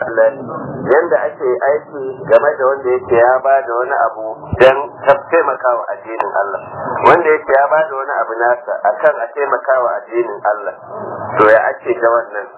yanda ake aiki game da wanda yake ya ba da wani abu don taimakawa addinin Allah wanda yake ya ba da wani abu nasa akan a taimakawa addinin Allah to ya ake ga wannan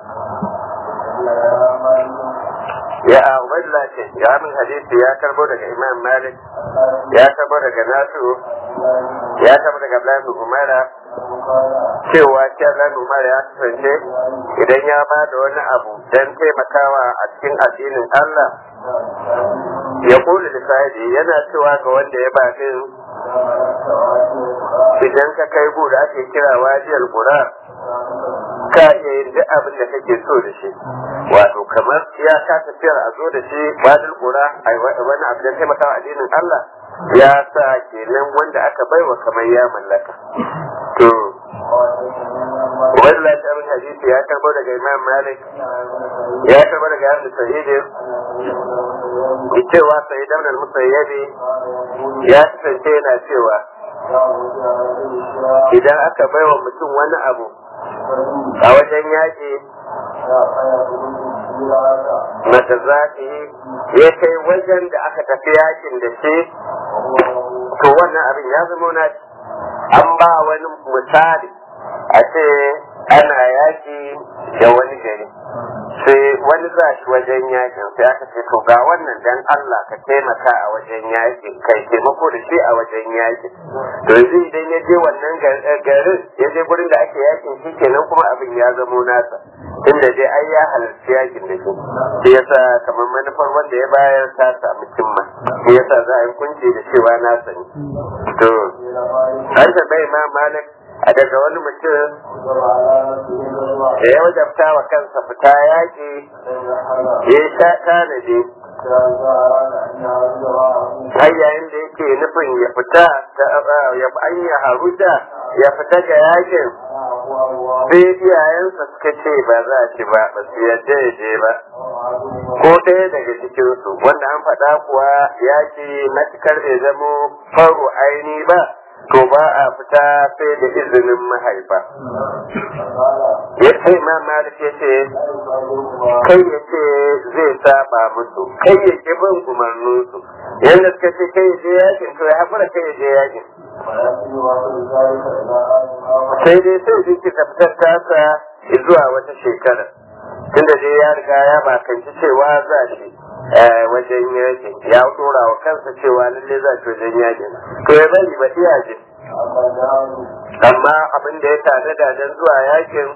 ya a ubaidullah ce ya min hadisi ya karbo daga imam malik ya karbo daga nasu ya karbo daga abdullahi umara cewa shi abdullahi umara ya kasance idan ya ba da wani abu don taimakawa a cikin addinin allah ya kula da sahibi yana cewa ga wanda ya ba din idan ka kai gu da ake kira wajiyar gura ka iya yin duk abin da kake so da shi wato kamar ya ka tafiyar a zo da shi wajiyar gura a wani abu da taimakawa addinin Allah ya sa kenan wanda aka baiwa kamar ya mallaka to wani lafiyar hadisi ya karbo daga imam malik ya karbo daga yadda sahidin cewa sai daunar musayyabi ya kasance yana cewa idan aka baiwa mutum wani abu a wajen yaƙi mata zaɓi ya kai wajen da aka tafi yakin da shi to wannan abin ya zama na an ba wani misali a ce ana yaƙi da wani gari sai wani za shi wajen yakin sai aka ce to ga wannan dan Allah ka taimaka a wajen yakin kai taimako da shi a wajen yakin to yanzu idan ya je wannan garin ya je gurin da ake yakin shi kenan kuma abin ya zamo nasa inda dai ai ya halarci yakin da shi shi yasa kamar manufar wanda ya bayar ta samu cimma shi yasa za a yi kunci da cewa nasa ne to an bai ma malik a daga wani mutum da ya wajabta wa kansa fita yaƙi ya sha tanadi har yayin da yake nufin ya fita ya an ya haruja ya fita ga yakin sai iyayensa suka ce ba za a ci ba ba su yadda ya je ba ko ɗaya daga cikinsu wanda an faɗa kuwa yaki matukar bai zamo faru aini ba to ba a fita sai da izinin mahaifa ya ce ma malik ya ce kai ya ce zai saba musu kai ya ki bin umarninsu yadda suka ce kai ya je yakin to ya haƙura kai ya je yakin sai dai sai jiki ka fitar tasa zuwa wata shekara tunda dai ya riga ya bakanci cewa za shi wajen yakin ya dora wa kansa cewa lalle za shi wajen yakin to ya bari ba iya je amma abin da ya tada da dan zuwa yakin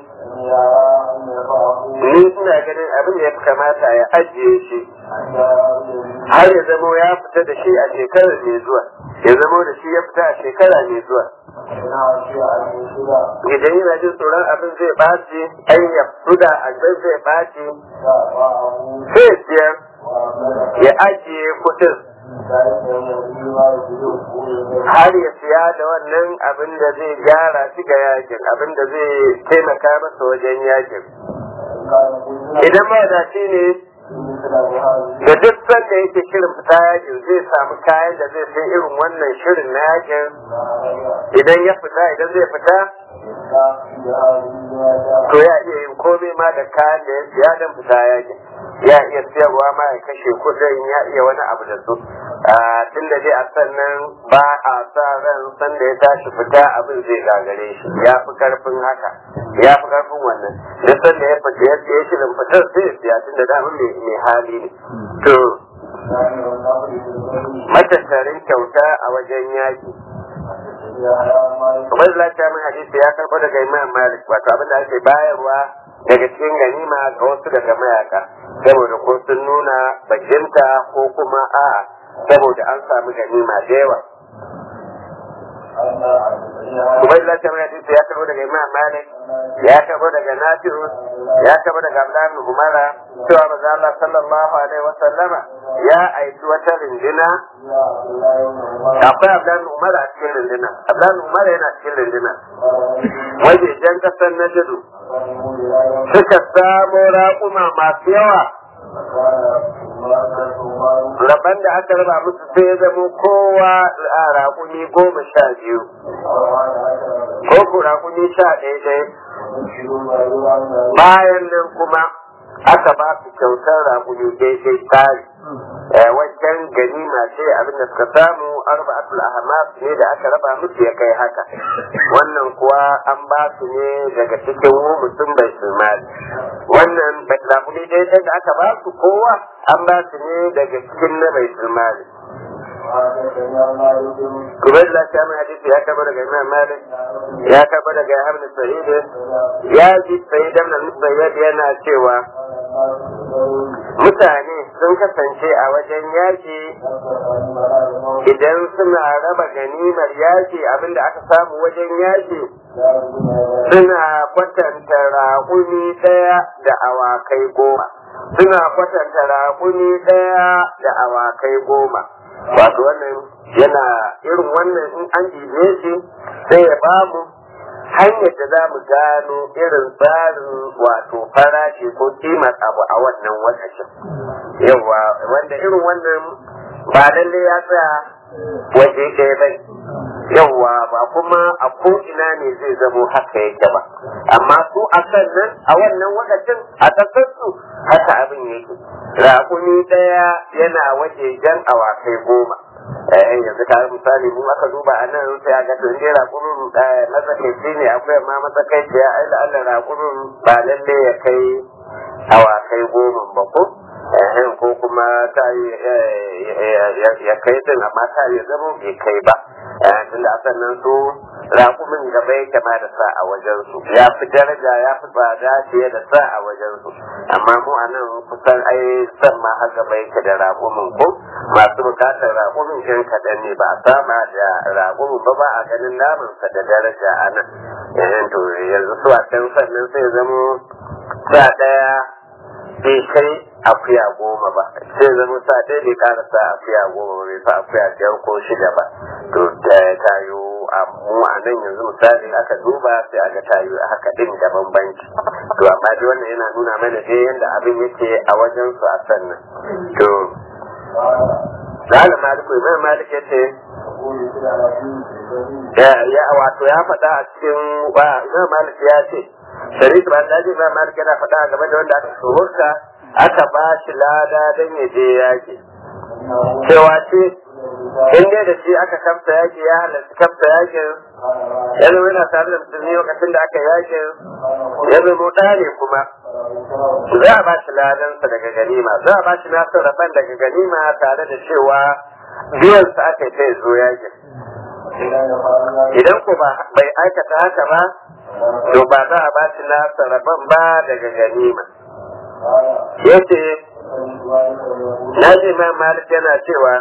ni ina ganin abin da ya kamata ya ajiye shi har ya zamo ya fita da shi a shekarar mai zuwa ya zamo da shi ya fita a shekara mai zuwa idan yana jin tsoron abin zai ɓaci ai ya fuda abin zai ɓaci sai ya siyar ya ajiye kuɗin har ya siya da wannan abin da zai gyara shi ga yakin abin da zai taimaka masa wajen yakin idan mawadaci ne da duk sanda yake shirin fita yakin zai samu kayan da zai sai irin wannan shirin na yakin idan ya fita idan zai fita to ya iya yin komai ma da kayan da ya siya don fita yakin ya iya siyarwa ma ya kashe kudin ya iya wani abu da su tun da dai a sannan ba a sa ran san da ya tashi fita abin zai gagare shi ya fi karfin haka ya fi karfin wannan duk san da ya fita ya siya shirin fitar sai ya siya tun da damun mai hali ne to matattarin kyauta a wajen yaki Ubaid lafiya min hadisi ya karɓo daga Imam Malik wato abin da ake bayarwa daga cikin ganima ga wasu daga mayaka saboda ko sun nuna bajinta ko kuma a saboda an samu ganima da yawa Ubaid lafiya min hadisi ya karɓo daga Imam Malik ya karɓo daga Nafi'u ya karɓo daga Abdullahi Umara cewa maza Allah sallallahu alaihi wa sallama ya aiki wata rindina akwai Abdullahi Umar a cikin rindina Abdullahi Umar yana cikin rindina wajejen kasar Najdu suka samo raƙuma masu yawa Raban da aka raba musu sai ya zamo kowa a raƙumi goma sha biyu ko ku raƙumi sha ɗaya ɗaya bayan nan kuma aka ba su kyautar raƙumi daidai tsari wajen ganima ce abin da suka samu arba'atul ahmas ne da aka raba musu ya kai haka wannan kuwa an ba su ne daga cikin mutum bai mali wannan raƙumi daidai da aka ba su kowa an ba su ne daga cikin na bai mali Kubai da lafiya mai hadisi ya karɓa daga Imam Malik ya karɓa daga Yahya bin Sa'id ya ji Sa'id ibn Musayyib yana cewa mutane sun kasance a wajen yaki idan suna raba ganimar yaki abinda aka samu wajen yaki suna kwatanta raƙumi ɗaya da awakai goma suna kwatanta raƙumi ɗaya da awakai goma wato wannan yana irin wannan in an jibe shi sai ya bamu hanyar da za mu gano irin tsarin wato farashi ko kimar abu a wannan wakacin yawa wanda irin wannan ba lalle ya tsaya waje ɗaya bai yawa ba kuma a ko'ina ne zai zamo haka yake ba amma su a kan nan a wannan wakacin a ƙasarsu haka abin yake raƙumi ɗaya yana waje jan awakai goma eh yanzu ka misali mu aka duba a nan sai aka to ne raƙumin matsakaici ne akwai ma matsakaici ya aila Allah raƙumin ba lalle ya kai awakai goma ba ko ko kuma ta ya kai din amma ta ya zama bai kai ba tunda a sannan su raƙumin gaba yake ma da sa a wajen su ya fi daraja ya fi tsada fiye da sa a wajen su amma mu a nan kusan ai san ma har gaba yake da raƙumin ko masu bukatar raƙumin kan kaɗan ne ba a sama da raƙumin ba ba a ganin namansa da daraja a nan to yanzu su a can sannan sai zamo sa ɗaya bai kai akuya goma ba sai zama sa ɗaya bai ƙara sa akuya goma ba bai sa akuya biyar ko shida ba to da tayo a mu a nan yanzu misali aka duba sai aka tayo a haka din da bambanci to amma dai wannan yana nuna mana dai yadda abin yake a wajen su a sannan to Zala Maliku Imam Malik ya ce ya wato ya faɗa a cikin ba Imam Malik ya ce Sharif ba da ji Imam Malik yana faɗa game da wanda aka tsohurka aka ba shi lada don ya je yaƙi. Cewa ce in dai da shi aka kamta yaƙi ya halarci kamta yaƙin ya zama yana tare da musulmi lokacin da aka yaƙin ya zama ɗa ne kuma za a ba shi ladansa daga ganima za a ba shi nasu rabon daga ganima tare da cewa biyansa aka yi ta zo yaƙin. Idan ko ba bai aikata haka ba to ba za a ba shi nasa rabon ba daga ganima. Yace na ji ma Malik yana cewa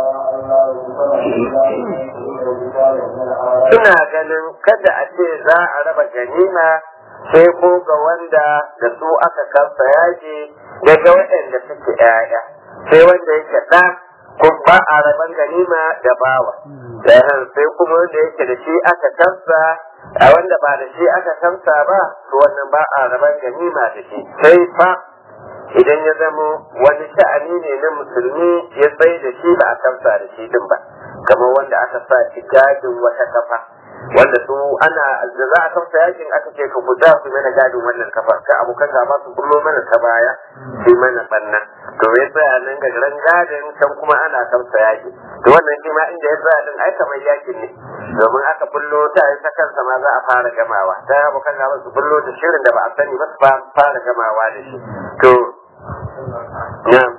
suna ganin kada a ce za a raba ganima sai ko ga wanda da su aka kasa yaji daga waɗanda suke ‘ya'ya sai wanda yake ɗa ko ba a raban ganima da bawa sai kuma wanda yake da shi aka kasa a wanda ba da shi aka kamsa ba to wannan ba a raban ganima da shi sai fa idan ya zamo wani sha'ani ne na musulmi ya tsaye da shi ba a kamsa da shi din ba kamar wanda aka sa shi gadin wata kafa wanda su ana da za a kamsa yakin aka ce ka guda ku mana gadin wannan kafa ka abokan gaba su bullo mana ta baya sai mana banna to ya tsaya nan ga ran gadin can kuma ana kamsa yaki to wannan shi ma inda ya tsaya din ai kamar yakin ne domin aka bullo ta yi ta kansa ma za a fara gamawa ta abokan gaba su bullo da shirin da ba a sani ba su fara gamawa da shi to na'am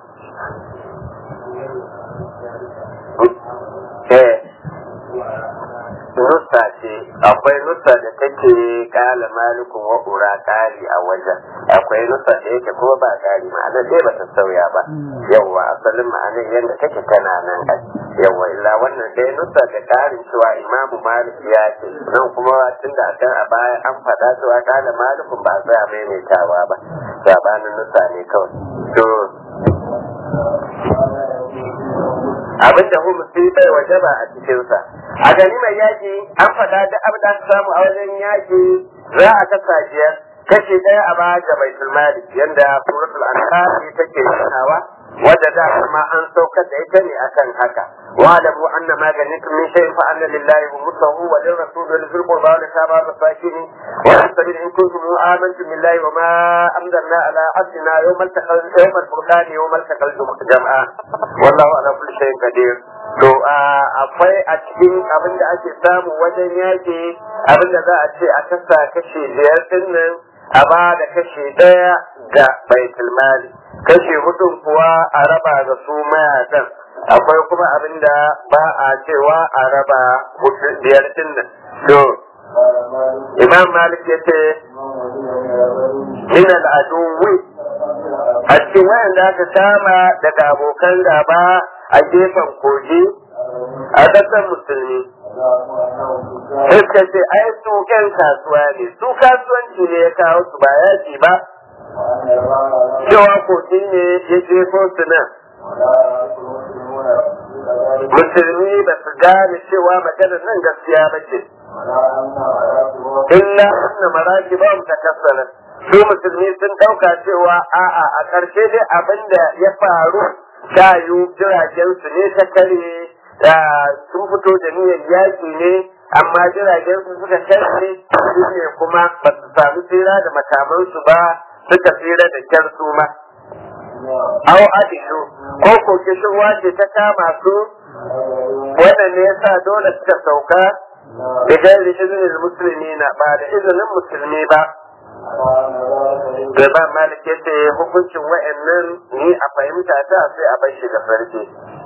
eh nusa ce akwai nusa da take kala malikun wa ura kari a wajen akwai nusa da yake kuma ba kari ma'anar dai ba ta sauya ba yawwa asalin ma'anar yadda take tana nan ai yawwa illa wannan dai nusa da karin cewa imamu malik ya ce nan kuma tun da akan a baya an faɗa cewa kala malikun ba tsaya maimaitawa ba sabanin nusa ne kawai to abin da hu musulmi bai waje ba a cikinsa a gani mai yaƙi an faɗa da abin da samu a wajen yaƙi za a kasa biyar kashi ɗaya a baya ga baitul mali yanda suratul anfal take nunawa wadda da ma an saukar da ita ne akan haka wa'lamu anna ma ganitum min shay'in fa anna lillahi khumsahu wa lirrasul wa lil qurba wa litama wa masakin wa sabil in kuntum amantum billahi wa ma anzalna ala abdina yawmal taqal yawmal furqan yawmal taqal jam'a wallahu ala kulli shay'in qadir to akwai a cikin abin da ake samu wajen yaki abin da za a ce a kasa kashe biyar din nan a ba da kashe ɗaya ga baitul mali kashe hudun kuwa a raba ga su mayakan akwai kuma abin da ba a cewa a raba biyar din nan to imam malik ya ce min al'aduwi a cikin wayanda aka kama daga abokan gaba a gefen kogi a ƙasar musulmi suka ce ai su ƴan kasuwa ne su kasuwanci ne ya kawo su ba yaji ba cewa kogi ne ya jefo su nan musulmi ba su gane cewa maganar nan gaskiya ba ce illa anna maraki ba mu takassara su musulmi sun ɗauka cewa a'a a ƙarshe dai abin da ya faru ta yi jiragen su ne ta kare sun fito da niyyar yaƙi ne amma jiragen su suka kare su ne kuma ba su samu tsira da makamansu ba suka tsira da kyar su ma au adishu ko ko kishirwa ce ta kama su wannan ne yasa dole suka sauka da gairi izinin musulmi na ba da izinin musulmi ba da ba malik yace hukuncin wa'annan ni a fahimta ta sai a bar shi da farke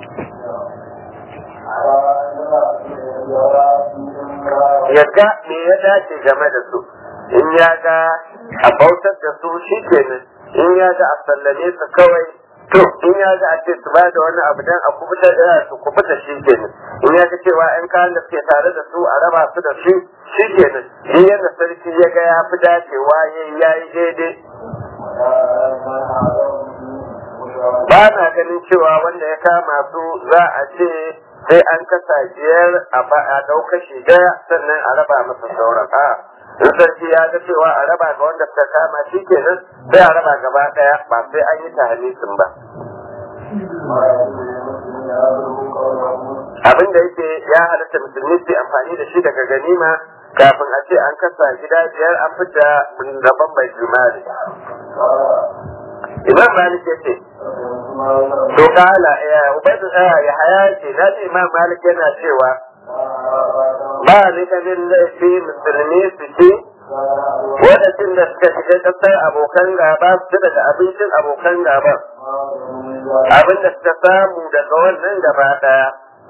ya ga me ya dace game da su in ya ga a bautar da su shi kenan in ya ga a sallame su kawai to in ya ga a ce su ba da wani abu dan a kubuta da su kubuta shi kenan in ya ga cewa yan kayan da suke tare da su a raba su da shi shi kenan in yadda sarki ya ga ya fi dacewa ya yi daidai ba na ganin cewa wanda ya kama su za a ce sai an kasa biyar a ɗauka shi ɗaya sannan a raba masa sauran a in sarki ya ga cewa a raba ga wanda suka kama shi kenan sai a raba gaba ɗaya ba sai an yi tahalisin ba abin da yake ya halatta musulmi su amfani da shi daga ganima kafin a ce an kasa gida biyar an fita rabon bai jimali imam malik ya ce to kala ya ubaidu ya haya ce na ce imam malik yana cewa ba ni ganin laifi musulmi su ce wadatun da suka shiga kasar abokan gaba su daga abincin abokan gaba abin da suka samu daga wannan gaba daya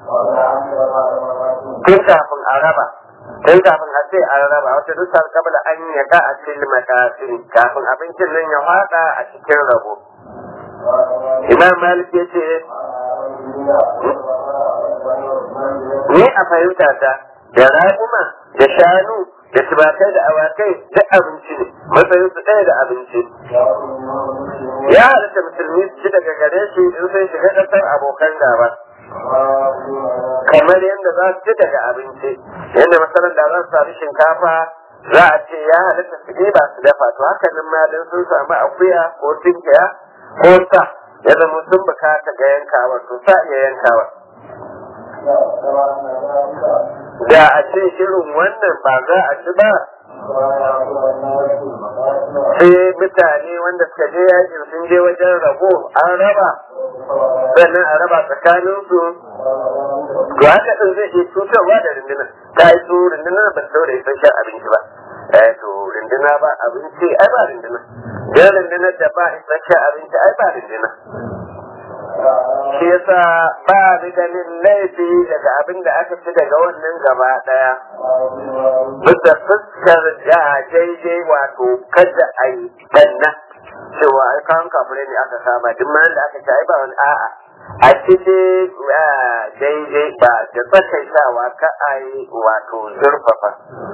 tun kafin a raba tun kafin a ce an raba wata dusar kabla an yaga a cikin makasiri kafin abincin nan ya fada a cikin rabo imam malik ya ce ni a fahimta ta da raƙuma da shanu da tubakai da awakai duk abinci ne matsayin su ɗaya da abinci ya halatta musulmi su ci daga gare shi in sun shiga ƙasar abokan gaba kamar yadda za su ci daga abinci yadda masalan da za su sami shinkafa za a ce ya halatta su ba su dafa to hakanin ma dan sun samu akuya ko tinkiya ko sa ya zama sun bukata ga yankawa to sa iya yankawa da a ce irin wannan ba za a ci ba sai mutane wanda suka je yakin sun je wajen rabo an raba sannan a raba tsakaninsu to haka din zai iya cutarwa da rundunar ta yi su rundunar ba su da isasshen abinci ba eh to runduna ba abinci ai ba runduna dan rundunar da ba isasshen abinci ai ba runduna shi yasa ba ni ganin laifi daga abin da aka ci daga wannan gaba daya bisa fuskar da daidai wato kada a yi danna cewa ai kan kafirai ne aka kama duk ma da aka ci ai ba wani a'a a cikin daidai ba da tsakaitawa ka a yi wato zurfafa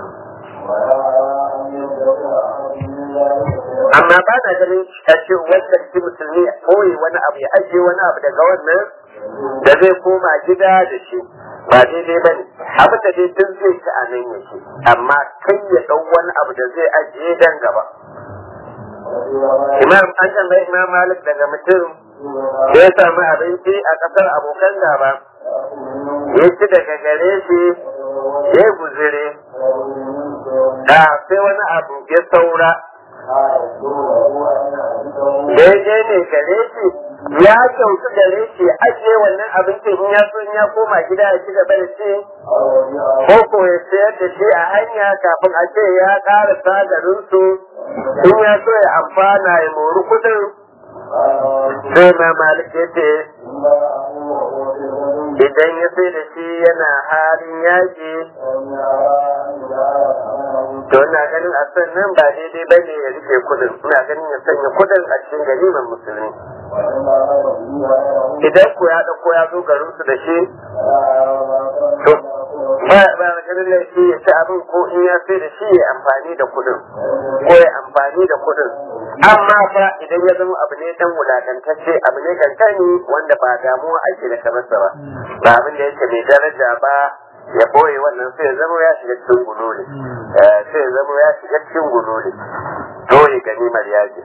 amma ba na ganin a ce wanda shi musulmi ya koyi wani abu ya ajiye wani abu daga wannan da zai koma gida da shi ba daidai ba ne abin da dai duk zai ci a nan yake amma kai ya ɗau wani abu da zai ajiye dan gaba imam an tambayi imam malik daga mutum ya samu abinci a ƙasar abokan gaba ya ci daga gare shi ya yi guzire da sai wani abu ya saura daidai ne gare shi ya kyautu gare shi ajiye wannan abincin in ya so in ya koma gida ya ci gaba da ci ko ko ya sayar da shi a hanya kafin a ce ya ƙara sagarinsu in ya so ya amfana ya mori kudin sai ma malik ya ce idan ya sai da shi yana halin yaƙi to ina ganin a nan ba daidai ba ne ya rike kudin ina ganin ya sanya kudin a cikin ganimar musulmi idan ku ya ɗauko ya zo garin su da shi to ba ba ganin laifi ya ci abin ko in ya sai da shi ya amfani da kudin ko ya amfani da kudin amma fa idan ya zama abu ne dan wulakantacce abu ne kankani wanda ba damuwa ake da kamarsa ba ba abin da yake mai daraja ba ya boye wannan sai ya zama ya shiga cikin gululi sai ya zama ya shiga cikin gululi dole ganimar yaji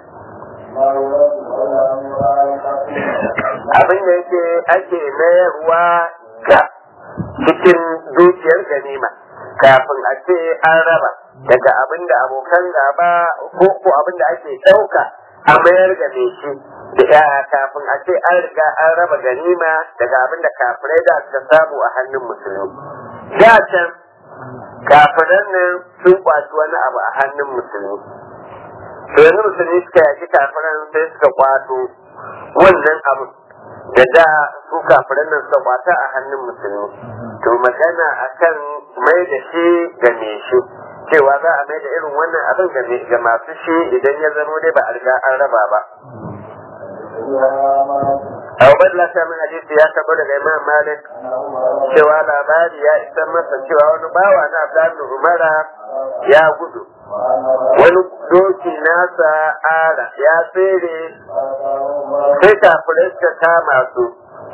abin da yake ake mayarwa ga cikin dukiyar ganima kafin a ce an raba daga abin da abokan gaba ko ko abin da ake ɗauka a mayar ga mai shi da kafin a ce an riga an raba ganima daga abin da kafirai da suka samu a hannun musulmi da can kafiran nan sun kwaci wani abu a hannun musulmi to yanzu musulmi suka yaki kafiran sai suka kwato wannan abu da da su kafiran nan suka kwata a hannun musulmi to magana akan mai da shi ga me shi cewa za a mai da irin wannan abin ga masu shi idan ya zamo dai ba a riga an raba ba Abu Badla ta min hadisi ya tabo daga Imam Malik cewa labari ya isa masa cewa wani bawa na Abdullahi Umara ya gudu. Wani doki nasa ara ya tsere sai kafirai suka kama su.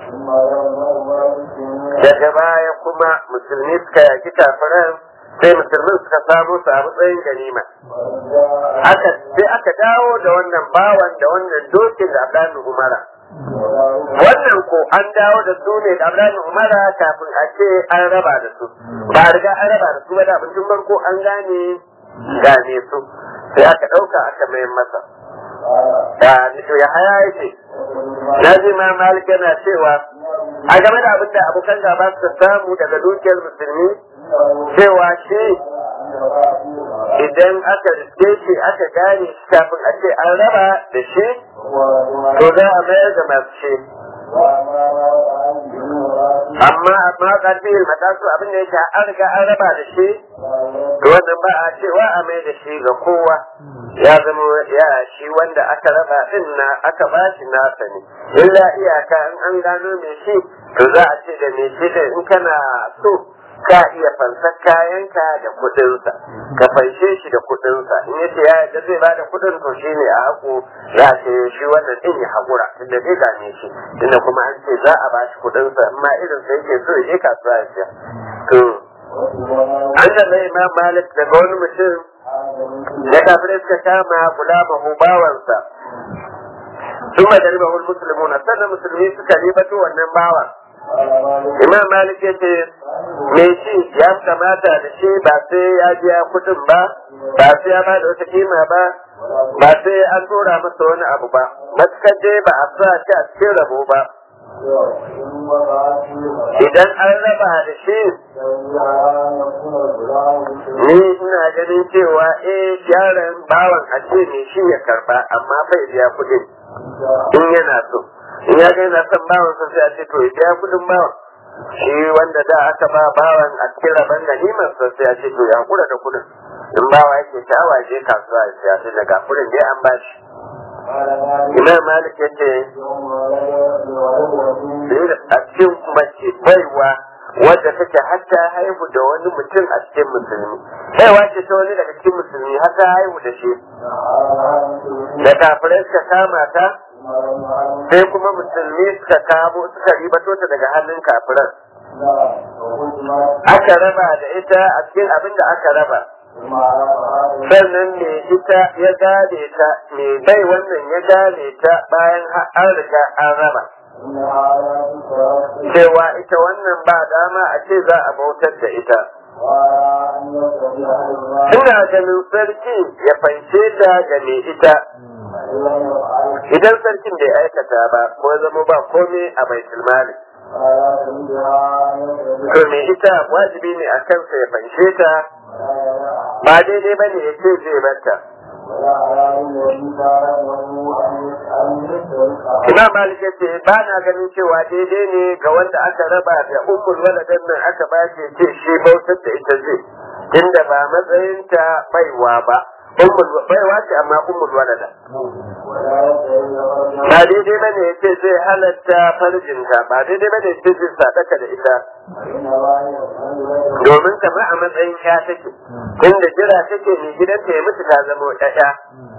Daga baya kuma musulmi suka yaki kafiran sai musulmin suka samu su a matsayin ganima. Aka sai aka dawo da wannan bawan da wannan dokin da Abdullahi Umara. wannan ko an dawo da su ne da Ibrahim Umara kafin a ce an raba da su ba riga an raba da su ba da abincin farko an gane gane su sai aka ɗauka aka mai masa da to ya haya yake na ji ma malik yana cewa a game da abin da abokan gaba suka samu daga dukiyar musulmi cewa shi idan aka riske shi aka gane shi kafin a ce an raba da shi to za a mayar da masu shi amma amma ƙarfi matasu abin da yake an riga an raba da shi to wannan ba a cewa a mai da shi ga kowa ya zama ya shi wanda aka raba din na aka ba shi nasa ne illa iyaka in an gano mai shi to za a ce da mai shi da in kana so ka iya fansar kayanka da kuɗinsa ka fanshe shi da kuɗinsa in ya ce ya yadda zai bada kuɗin to shi ne a haƙo za a ce shi wannan ɗin ya haƙura tunda zai gane shi tunda kuma an ce za a ba shi kuɗinsa in ma irin sa yake so ya je kasuwa ya siya to an da mai ma malik daga wani mutum da kafirai suka kama kula mahu bawansa sun madari mahul musulmuna sannan musulmi suka ribato wannan bawan imam malik ya ce me shi ya kamata da shi ba sai ya biya kudin ba ba sai ya ba da wata kima ba ba sai an tura masa wani abu ba matukar dai ba a sa shi a cikin rabo ba idan an raba da shi ni ina ganin cewa eh yaron bawan a ce ne shi ya karba amma bai biya kudin in yana so in ya ga yana son bawan sa sai a ce to ya biya kudin bawan shi wanda da aka ba bawan a cikin rabon ganimar sa sai a ce to ya kura da kudin in bawa yake sha'awa je kasuwa ya siya sai daga kudin dai an ba shi imam malik ya ce a cikin mace baiwa wadda take har ta haihu da wani mutum a cikin musulmi baiwa ce ta wani daga cikin musulmi har ta haihu da shi da kafirai suka kama ta sai kuma musulmi suka kamo suka ribato ta daga hannun kafiran aka raba da ita a cikin abin da aka raba sannan me ita ya gane ta me bai wannan ya gane ta bayan an riga an raba cewa ita wannan ba dama a ce za a bautar da ita ina ganin sarki ya fanshe ta ga me ita idan sarkin bai aikata ba ko zama ba komai a baitul mali to me ita wajibi ne a kansa ya fanshe ta ba daidai ba ne ya ce zai barta Imam Malik ce ba na ganin cewa daidai ne ga wanda aka raba da ummul waladan nan aka ba ce ce shi bautar da ita zai tunda ba matsayinta baiwa ba ummul baiwa ce amma ummul walada ba daidai ba ne ce zai halatta farjinta ba daidai ba ne ce zai sadaka da ita domin kamar a matsayin ya take inda jira take mai gidanta ya mutu ta zama ƴaƴa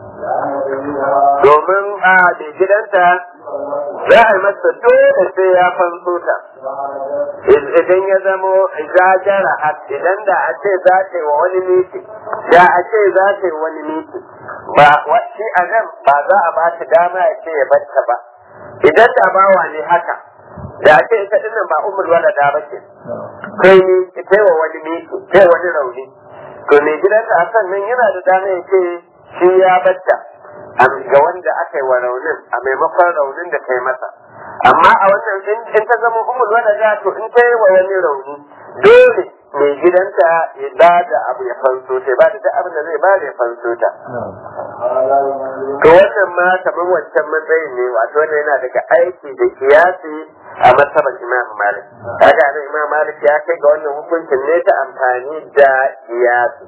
domin a mai gidanta za a yi masa dole sai ya fanso ta idan ya zamo zagara idan da a ce za ta yi wa wani miki da a ce za ta yi wani miki ba shi a nan ba za a ba ta dama ya ce ya batta ba idan da bawa ne haka da ake ita dinnan ba umar wala da ba ce kai ni kai wa wani miki kai wani rauni to mai gidanta a sannan yana da dama ya ce shi ya batta ga wanda aka yi wa raunin a maimakon raunin da kai masa amma a wannan in ta zama umar wala da to in ta yi wa wani rauni dole mai gidanta ya ba da abu ya fanso ta ba da duk abin da zai ba da ya fanso ta to wannan ma kamar wancan matsayin ne wato wannan yana daga aiki da kiyasi a masabar imam malik kaga nan imam malik ya kai ga wannan hukuncin ne ta amfani da kiyasi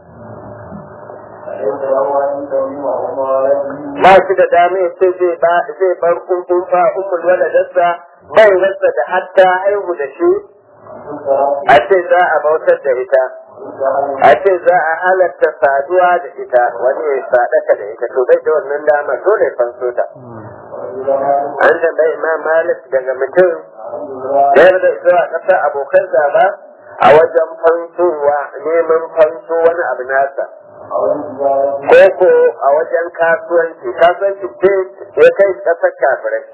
ba shi da dama ya ce zai ba zai bar kunkun fa ummul waladarsa bai rasa da hatta haihu da shi a ce za a bautar da ita a ce za a halatta saduwa da ita wani ya sadaka da ita to bai da wannan dama dole fanso ta an tambayi imam malik daga mutum da da zuwa ƙasar abokan zaba a wajen fansowa neman fanso wani abu nasa ko a wajen kasuwanci kasuwanci ce ya kai ƙasar kafirai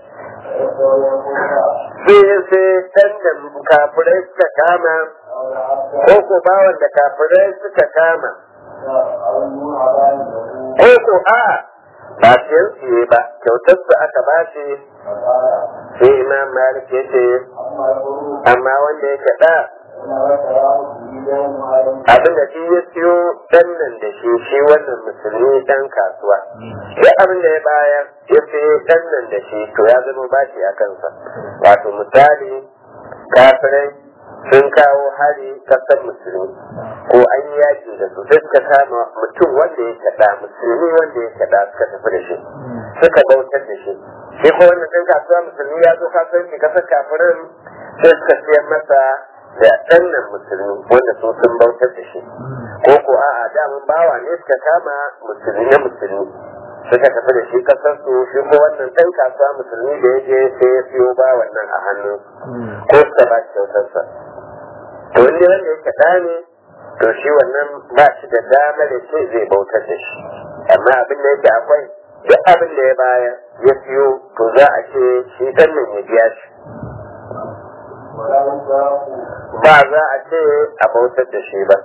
sai sai ɗan da kafirai suka kama ko ko bawan da kafirai suka kama ko ko a ba siyan siye ba kyautar su aka ba shi sai imam malik ya ce amma wanda ya kaɗa abin da shi ya siyo ɗan nan da shi shi wannan musulmi ɗan kasuwa duk abin da ya bayar ya siyo ɗan nan da shi to ya zama bashi a kansa wato misali kafirai sun kawo hari kasar musulmi ko an yi yaki da su sai suka kama mutum wanda ya kaɗa musulmi wanda ya kaɗa suka tafi da shi suka bautar da shi shi ko wannan ɗan kasuwa musulmi ya zo kasuwanci kasar kafirin sai suka siyar masa da ɗannan musulmi wanda su sun bautar da shi ko ko a'a damun bawa ne suka kama musulmi na musulmi suka tafi da shi kasar su shi ko wannan ɗan kasuwa musulmi da ya je sai ya siyo ba wannan a hannu ko suka ba shi kyautarsa to wanda wanda yake ɗa ne to shi wannan ba shi da dama da ce zai bautar da shi amma abin da yake akwai duk abin da ya bayar ya siyo to za a ce shi ɗan nan ya biya shi ba za a ce a bautar da shi ba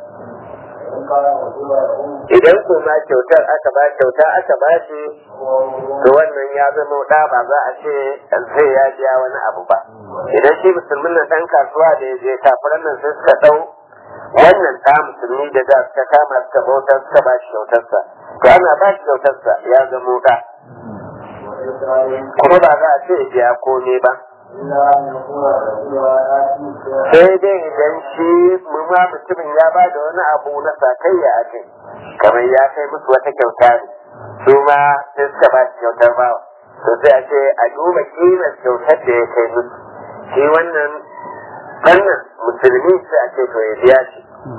idan kuma kyautar aka ba kyauta aka ba shi to wannan ya zama da ba za a ce zai ya biya wani abu ba idan shi musulmin nan ɗan kasuwa da ya je kafiran nan sai suka ɗau wannan ɗa musulmi da da suka kama suka bautar suka ba shi kyautarsa to ana ba shi kyautarsa ya zama da kuma ba za a ce ya biya komai ba sai dai idan shi ma mutumin ya ba da wani abu na sakayya a kai kamar ya kai musu wata kyauta ne su ma sai suka ba shi kyautar bawa to sai a ce a duba kimar kyautar da ya kai musu shi wannan wannan musulmi sai a ce to ya biya shi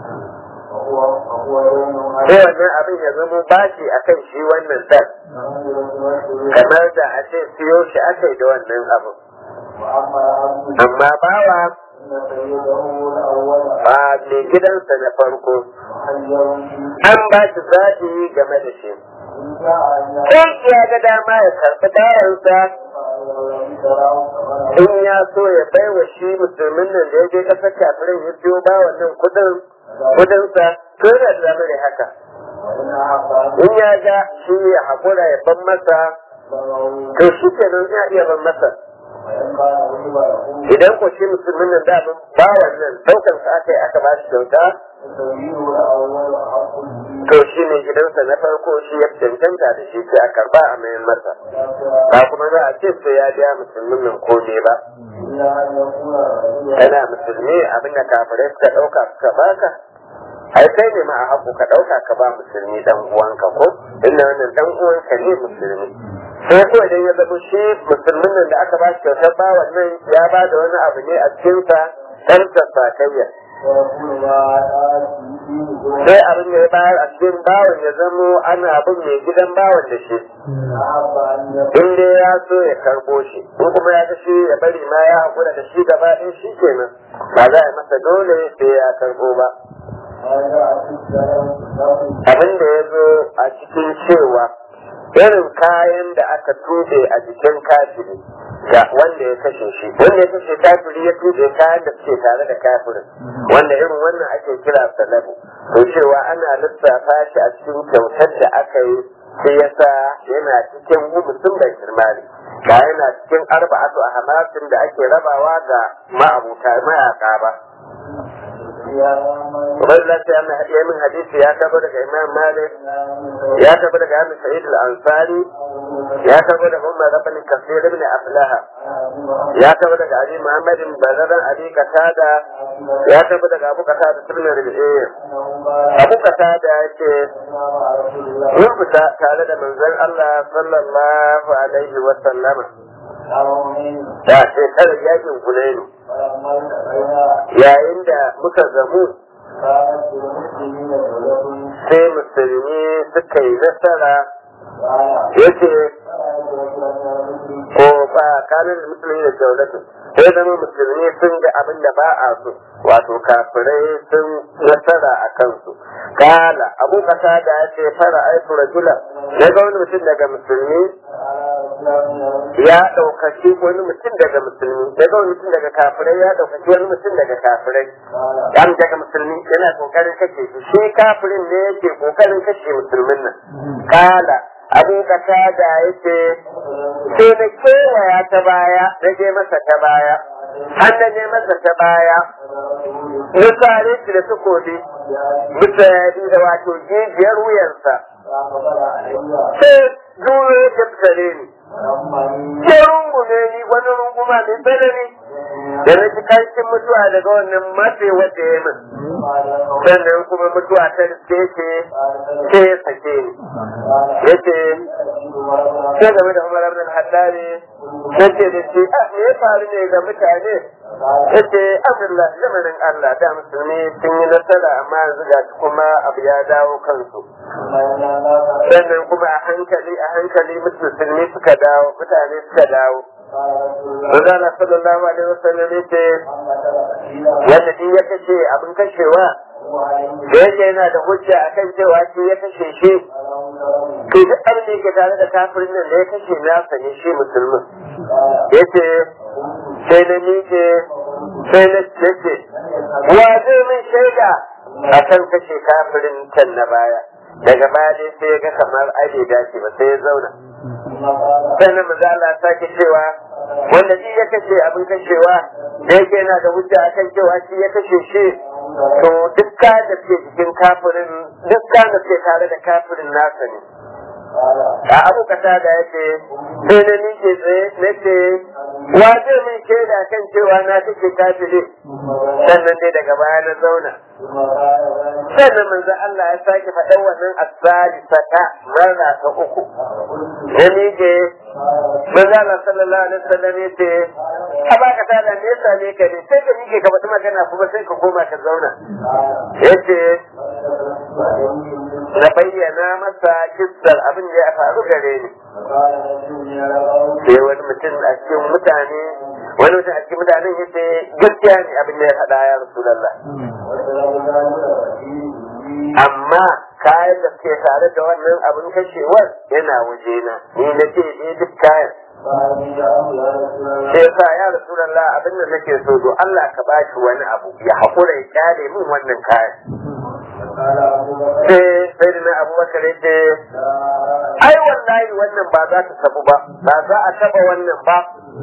sai wannan abin ya zama bashi a kan shi wannan dan kamar da a ce siyo shi aka yi da wannan abin amma bawa ba mai gidansa na farko an ba shi zaɓi game da shi in ya ga dama ya karɓi dayansa in ya so ya bai wa shi musulmin nan da ya je ƙasar kafirin ya biyo ba wannan kuɗin kuɗinsa to yana da damar ya haka in ya ga shi ya haƙura ya ban masa to shi kenan ya iya ban masa idan ko shi musulmin nan da ba wannan daukar sa aka yi aka ba shi kyauta to shi ne gidansa na farko shi ya cancanta da shi sai a karba a mayan masa ba kuma za a ce sai ya biya musulmin nan ko ne ba kana musulmi abinda kafirai suka dauka suka baka ai kai ne ma a haku ka dauka ka ba musulmi dan uwanka ko inda wannan dan uwanka ne musulmi sai ko idan ya zama shi musulmin nan da aka ba shi kyautar ba wannan ya ba da wani abu ne a cikinsa ɗan sakayya sai abin da ya bayar a cikin bawan ya zamo ana abin mai gidan bawan da shi in dai ya so ya karbo shi in kuma ya ga shi ya bari ma ya haƙura da shi gaba ɗaya shi kenan ba za a masa dole sai ya karbo ba abin da ya zo a cikin cewa irin kayan da aka tube a jikin kafiri ga wanda ya kashe shi wanda ya kashe kafiri ya tube kayan da suke tare da kafirin wanda irin wannan ake kira salabu to cewa ana lissafa shi a cikin kyautar da aka yi sai yasa yana cikin mutum bai kirmari ba yana cikin arba'atu a hamasin da ake rabawa ga ma'abuta mayaka ba Ubaidullah sai an haɗiye min hadisi ya tabo daga Imam Malik ya tabo daga Amin Sa'id al-Ansari ya tabo daga Umar Rabban Kasir ibn Aflaha ya tabo daga Ali Muhammad bin Bazaran Ali Qatada ya tabo daga Abu Qatada ibn Rabi'i Abu Qatada yake mun fita tare da manzon Allah sallallahu alaihi wa sallama da shekarar yakin Hunainu yayin da muka zamu sai musulmi suka yi nasara yace ko ba kanin musulmi da jaulatu sai zama musulmi sun ga abin da ba a so wato kafirai sun nasara a kansu kala abu kasa da ya ce fara aiku rajula na ga wani mutum daga musulmi ya ɗaukaki wani mutum daga musulmi ya ga wani mutum daga kafirai ya ɗaukaki wani mutum daga kafirai yan daga musulmi yana kokarin kashe shi shi kafirin ne yake kokarin kashe musulmin nan kala abu kasa da yake sai na kewaya ta baya na je masa ta baya har na je masa ta baya na sare shi da takobi bisa da wato jijiyar wuyansa sai duro ya tattare ni ke rungume ni wani runguma mai tsanani da na ji karshen mutuwa daga wannan matse wadda ya min sannan kuma mutuwa ta riske ce ce ya sake ni ya ce sai game da umar abin haddari ya ce da shi a me ya faru ne ga mutane ya ce abdullah zamanin allah da musulmi sun yi nasara amma yanzu ga kuma abu ya dawo kansu sannan kuma a hankali a hankali musulmi suka dawo mutane suka dawo Manzala sallallahu alaihi wasallam ya ce wanda din ya kashe abin kashewa da yake yana da hujja akan cewa shi ya kashe shi to duk abin da yake tare da kafirin nan da ya kashe nasa ne shi musulmin yace sai na miƙe sai na ce wa zai min shaida akan kashe kafirin can na baya daga baya dai sai ya ga kamar ai bai dace ba sai ya zauna sannan maza Allah sake cewa wanda shi ya kashe abin kashewa da yake yana da hujja akan cewa shi ya kashe shi to dukka da ke jikin kafirin dukka da ke tare da kafirin nasa ne a abu kasa da ya ce sai na nike tsaye na ce wa zai min shaida kan cewa na kashe kafiri sannan dai daga baya na zauna sannan manzo Allah ya sake faɗan wannan asali saka marra ta uku ya nike manzo Allah sallallahu alaihi wasallam ya ce a baka ta da me yasa ne ka ne sai ka nike ka faɗi magana kuma sai ka koma ka zauna yace na bayyana masa kissar abin da ya faru gare ni sai wani mutum a cikin mutane wani mutum a cikin mutanen ya ce gaskiya ne abin da ya faɗa ya rasulallah amma kayan da suke tare da wannan abin kashewar yana wajena ni na ce ne duk kayan sai sa ya rasulallah abin da nake so do Allah ka ba shi wani abu ya haƙura ya kyale min wannan kayan sai sai da abubakar ya ce ai wallahi wannan ba za ta tabu ba ba za a taba wannan ba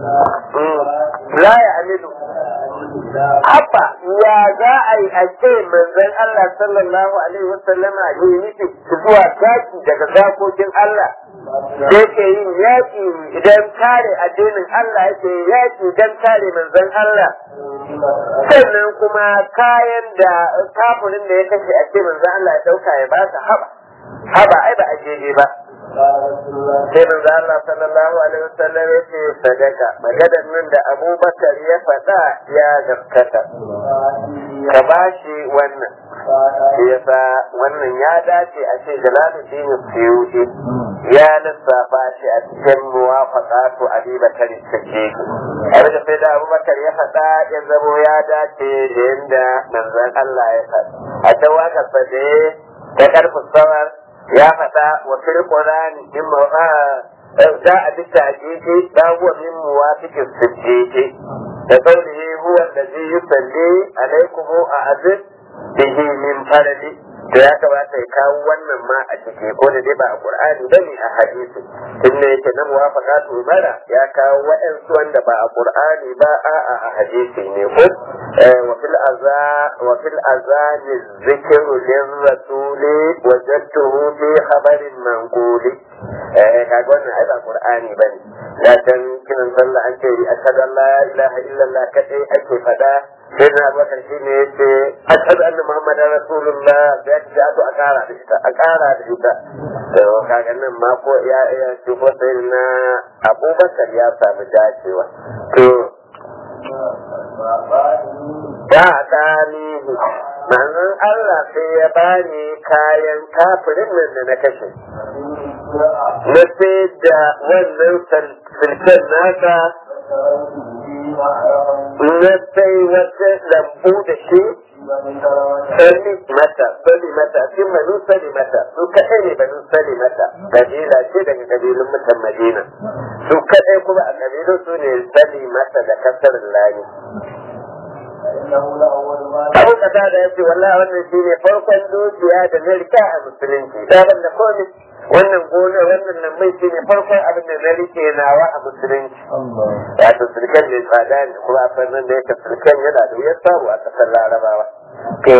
la ya amilu Abba, ya za a yi a ce manzon Allah sallallahu alaihi wasallam a yi nufi zuwa taki daga zakokin Allah da yake yin yaƙi idan kare addinin Allah yake yaƙi don kare manzon Allah sannan kuma kayan da kafirin da ya kashe a ce manzon Allah ya ɗauka ya ba su haba haba ai ba a jeje ba sai manzo Allah sallallahu alaihi wasallam ya ce sadaka maganar nan da Abubakar ya faɗa ya gaskata ka bashi wannan shi yasa wannan ya dace a ce Jalaluddin Suyuti ya lissafa shi a cikin muwafaqatu Abi Bakar Siddiq abin da sai da Abubakar ya faɗa ya zamo ya dace da yanda manzon Allah ya faɗa a tawaka fade ta karfin sawar ya faɗa wa fil qur'ani in ma da a bi ta'jiji da huwa min muwafiqis siddiqi da qawlihi huwa allazi yusalli alaykum a'azib bihi min faradi to ya kamata ya kawo wannan ma a ciki ko da dai ba a qur'ani bane a hadisi tunda yake na muwafaqatu bara ya kawo wa'ansu wanda ba a qur'ani ba a a hadisi ne ko wa fil aza wa fil azan zikru lirrasuli wajadtuhu fi khabarin manquli eh kaga wannan ai ba qur'ani bane da dan kiran sallah an ce ashhadu an la ilaha illallah kadai ake fada sai na bakar shi ne ya ce ashhadu anna muhammadar rasulullah da ya ce a kara da ita a kara da ita to kaga nan ma ko ya ya ce ko sai na abubakar ya samu dacewa to ba ɗalihu manzon Allah sai ya bani kayan kafirin nan da na kashe na sai da wannan sulken nasa na sai wata lambu da shi sani mata sani mata shi manu sani mata su kaɗai ne banu sani mata kabila ce daga kabilun mutan madina su kaɗai kuma a kabilun su ne sani mata da kasar lani abu kasa da ya ce wallahi wannan shi ne farkon dukiya da na rika a musulunci sabon da komai wannan gona wannan nan mai shi ne farkon abin da na rike nawa a musulunci wato sulken mai tsada ne kuma a fannin da yake sulken yana da wuyar samu a kasar larabawa to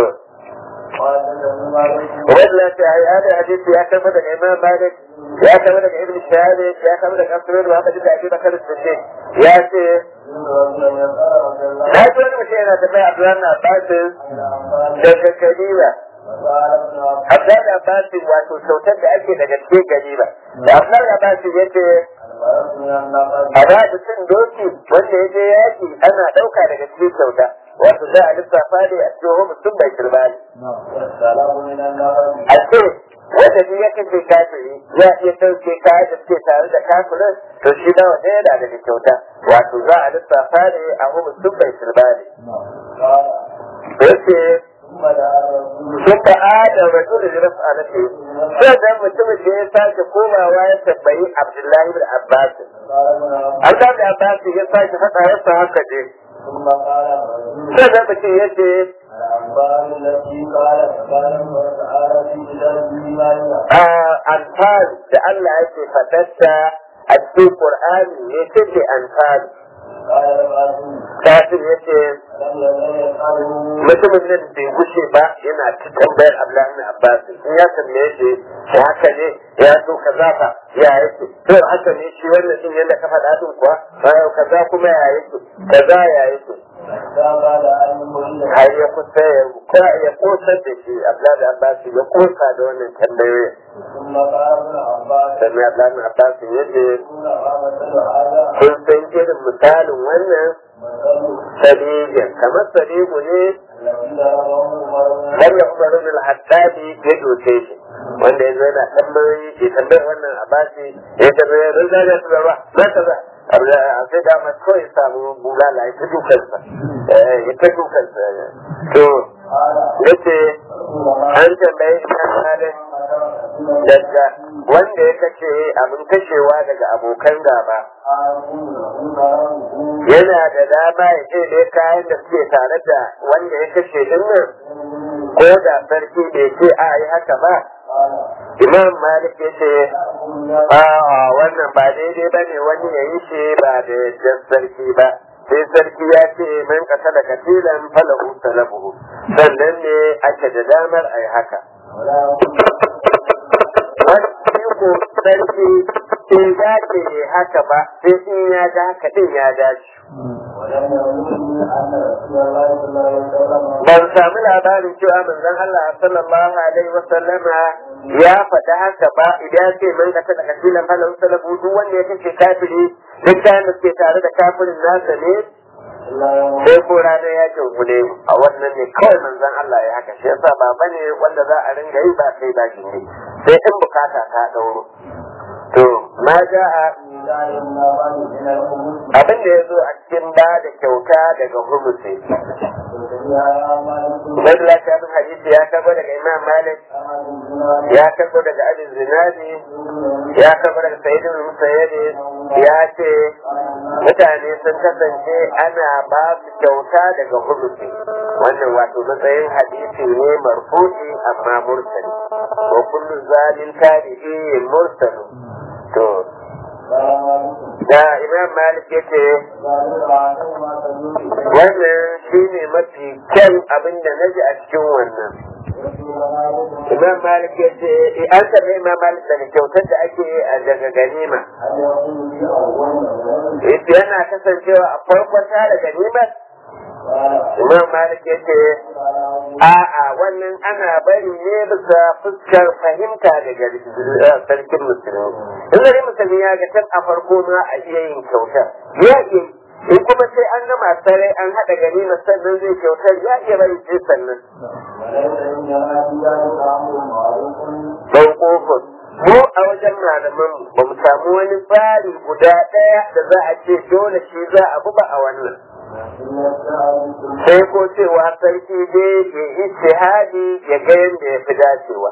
wannan ta yi ada hadisi ya kama daga imam malik ya kama daga ibn shahad ya kama daga asirin muhammad da abi bakar siddiq ya ce na ji wani mutum yana tafiya abdullahi na abbasin daga kabila Abdullahi Abbasin wato kyautar da ake daga cikin ganima. Da Abdullahi Abbasin ya ce a ba da cin doki wanda ya je yaki ana ɗauka daga cikin kyauta. Wato za a lissafa ne a cikin mutum bai kirba ne. A ce wanda ne ya kace kafiri ya iya ɗauke kayan da suke tare da kafirin to shi nawa ɗaya da daga kyauta. Wato za a lissafa ne a mutum bai kirba ne. Yace sun ba adam rasul da rasu alake sai da mutumin da ya sake komawa ya tambayi abdullahi bin abbas Allah da abbas ya sake faɗa ya sa haka ne sai da mutum ya ce Anfal da Allah yake faɗarsa a cikin Qur'ani ne ce anfal kafin ya ce mutumin nan bai gushe ba yana ta tambayar Abdullahi Abbas in ya tambaye shi ya haka ne ya so kaza fa ya yake to haka ne shi wannan din yadda ka faɗa din kuwa bayan kaza kuma ya yake kaza ya yake har ya kusa ya ya kosar da shi Abdullahi Abbas ya kosa da wannan tambayoyin sannan Abdullahi Abbas ya ce kun san irin misalin wannan sadijin kamar sadigu ne wanda Umar bin Hattabi ya doke shi wanda ya zo yana tambayoyi ke tambayar wannan abasi ya tambaye rinda da su gaba na ta za a sai da masu kawai samu bulala ya ta dukansa ya ta dukansa to ya ce an tambaye ina halin daga wanda ya kashe abin kashewa daga abokan gaba yana da dama ya ce da kayan da suke tare da wanda ya kashe din nan ko da sarki bai ce a yi haka ba imam malik ya ce a wannan ba daidai ba ne wani ya yi shi ba da yadda sarki ba sai sarki ya ce man kasa da katilan falahu salabuhu sannan ne ake da damar a yi haka wani ko sarki bai dace ne haka ba sai in ya ga haka din ya dace ban sami labarin cewa manzon Allah sallallahu alaihi wa sallama ya faɗi haka ba idan ce man ka da kasilan falan salabu duk wanda ya kace kafiri duk kayan da suke tare da kafirin nasa ne sai ko ranar yakin hune a wannan ne kawai manzon Allah ya haka shi yasa ba bane wanda za a ringa yi ba kai ba ne sai in bukata ta dauro to ma ja'a abin da ya zo a cikin ba da kyauta daga humusi Ubaidullah ta bin hadisi ya karbo daga Imam Malik ya karbo daga Abin Zinadi ya karbo daga Sayyidin Musayyadi ya ce mutane sun kasance ana ba su kyauta daga humusi wannan wato matsayin hadisi ne marfu'i amma mursali wa kullu zalil tabi'i mursalu to da imam malik ya ce wannan shi ne mafi kyan abin da na ji a cikin wannan imam malik ya ce an taɓa imam malik daga kyautar da ake yi a daga ganima yana kasancewa a farkon tara ganimar imam malik ya ce a'a wannan ana bari ne bisa fuskar fahimta daga sarkin musulmi in gari musulmi ya ga can a farko ma a iya yin kyautar ya iya in kuma sai an gama sarai an haɗa gani na sannan zai kyautar ya iya bari sai sannan don kofar mu a wajen malaman ba mu samu wani tsari guda ɗaya da za a ce dole shi za a buba a wannan sai ko cewa sarki dai ya yi shahadi ya ga yadda ya fi dacewa.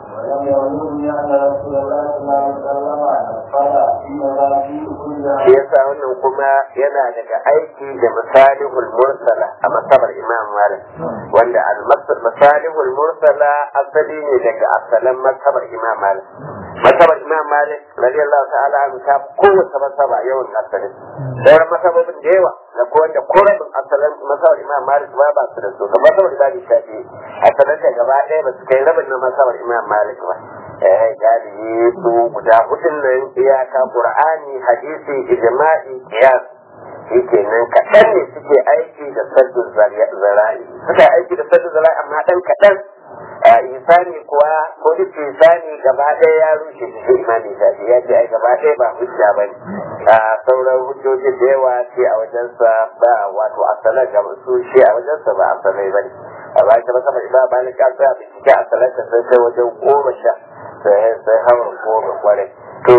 Shi yasa wannan kuma yana daga aiki da masalihul mursala a masabar Imam Malik wanda al-masalihul mursala asali ne daga asalan masabar Imam Malik. Masabar Imam Malik radiyallahu ta'ala an ta kowace masaba yawan asali. Sauran masababin da yawa da ko wanda korabin asalin masabar Imam Malik ba ba su da su kamar masabar Imam Shafi asalin da gaba ɗaya ba su kai rabin na masabar Imam Malik ba. Eh galibi su guda hudun nan iyaka Qur'ani hadisi ijma'i qiyas yake nan kaɗan ne suke aiki da saddun zara'i suka aiki da saddun zara'i amma ɗan kaɗan isani kuwa ko duk isani gaba ɗaya ya rushe shi imani shafi ya ce ai gaba ɗaya ba hujja ba ne a sauran hujjoji da yawa ce a wajensa ba wato asalan ga su shi a wajensa ba asalai ba ne a bayan ta musamman imam malik an tsaya bincike asalan ta sai kai wajen goma sha sai sai hawan goma kwarai to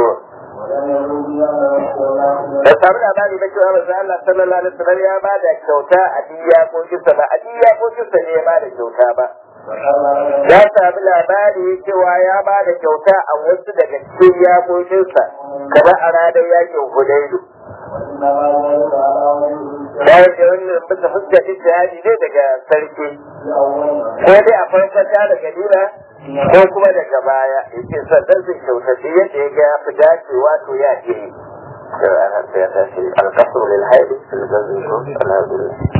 da samu labari na cewa manzo Allah sallallahu alaihi wasallam ya ba da kyauta a diya ko kisa ba a diya ko kisa ne ya ba da kyauta ba ya sami labari cewa ya ba da kyauta a wasu daga cikin yakokinsa kamar a ranar yakin hudaidu bayan da wannan bisa fuska ijtihadi ne daga sarki ko dai a farkon ta daga nuna ko kuma daga baya yake sannan zai kyauta shi yadda ya ga fi dacewa to ya ke yi القصر للحيض في الجزء الحمد لله